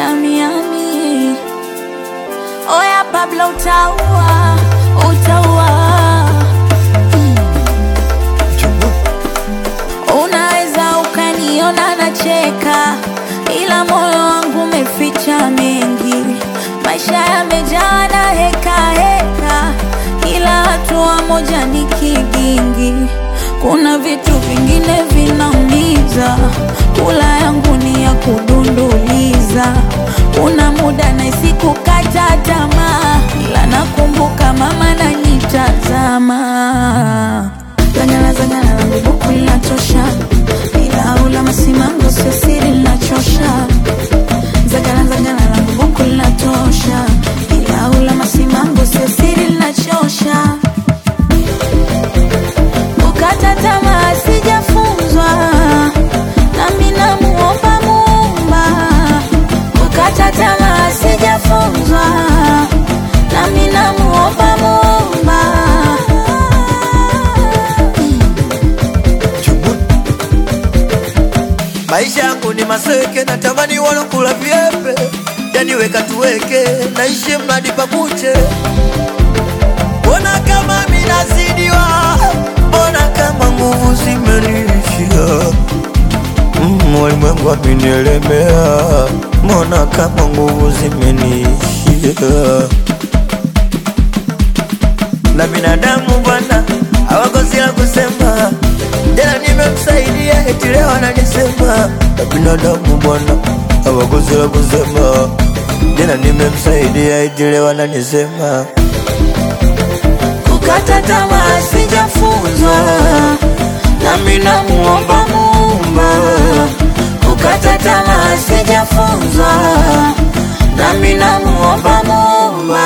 yami yami. Oya Pablo utaua, utaua. Unaweza ukaniona nacheka, ila moyo wangu umeficha mengi. Maisha yamejaa na heka heka, kila hatua moja ni kigingi. Kuna vitu vingine vinaumiza, kula yangu ni ya kudunduliza. Kuna muda nahisi kukata tamaa, ila nakumbuka mama nanitazama. Zangala zangala langu buku linatosha, ila ula masimango sio siri linachosha. Zagala zagala langu buku linatosha, ila ula masimango sio siri linachosha. Kukata tamaa sijafunzwa, nami namuomba Muumba. Kukata tamaa sijafunzwa, nami namuomba Muumba. Maisha yangu ni maseke, natamani walokula vyepe, yani weka tuweke, naishi mradi pakuche. Mbona kama minazidiwa, mbona kama nguvu zimeniishia, Mm, walimwengu wamenielemea, mbona kama nguvu zimeniishia na binadamu bwana hawakosi la kusema. Jana nimemsaidia eti leo ananisema. Na binadamu bwana hawakosi la kusema. Jana nimemsaidia eti leo ananisema. Kukata tamaa sijafunzwa, nami namuomba Muumba. Kukata tamaa sijafunzwa, nami namuomba Muumba.